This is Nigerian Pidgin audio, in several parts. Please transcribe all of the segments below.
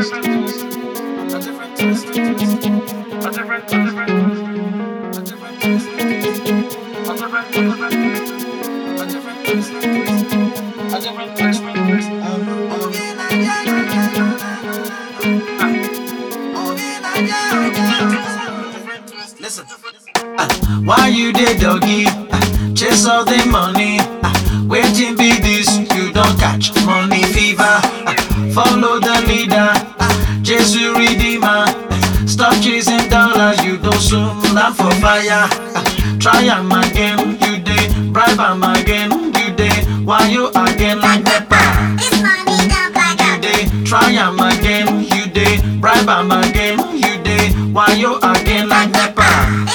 twist. A different twist. A different, a different, a different twist. A different, a different, a different twist. A different twist. Listen. Uh, why you dey doggy? Uh, chase all the money. Uh, waiting be this, you don't catch money fever. Uh, follow the leader, uh, Jesus Redeemer. Uh, stop chasing dollars, you don't soon land for fire. Uh, try am again, you dey bribe am again, you dey why you again like nepa. You dey try am again, you dey bribe am again, you dey why you again like nepa.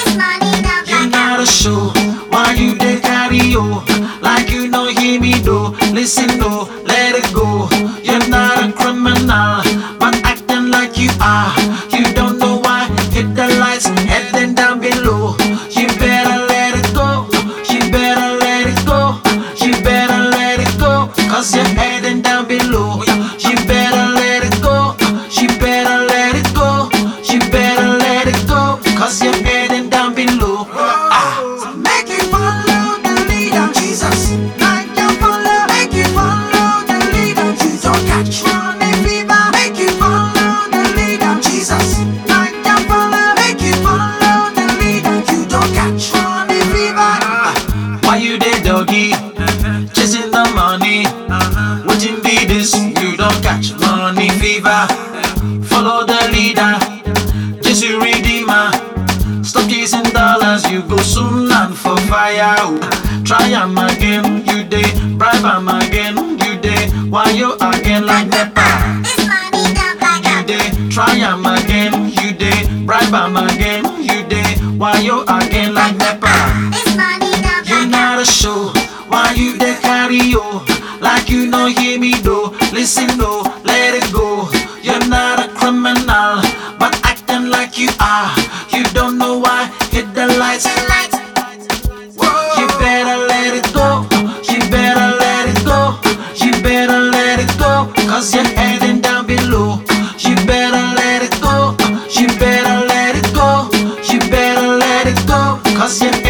You not a show, why you dey carry yo? Like you no hear me though, listen though, let it go. You're not a criminal, but acting like you are. You don't know why, hit the lights, heading down below. You better let it go, you better let it go, you better let it go, cause you're heading down below. You better let it go, you better let it go, you better let it go, cause you're heading down below. Ah. Make you follow the leader, Jesus. Like you follow, make you follow the leader, you don't catch money fever. Make you follow the leader, Jesus. Like you follow, make you follow the leader, you don't catch money fever. Why you dey doggy? Chasing the money. Waiting be this, you don't catch money fever. Follow the leader, Jesus Redeemer. Stop chasing dollars, you go soon land for fire. oh. Try am again, you dey bribe am again, you dey why you again like nepa. You dey try am again, you dey bribe am again, you dey why you again like nepa. You not a show, why you dey carry yo? Like you no hear me though, listen though, let it go. You're not a criminal, but acting like you are. You don't know why, hit the lights. You better let it go, you better let it go, you better let it go, cause you're heading down below. You better let it go, you better let it go, you better let it go, cause you're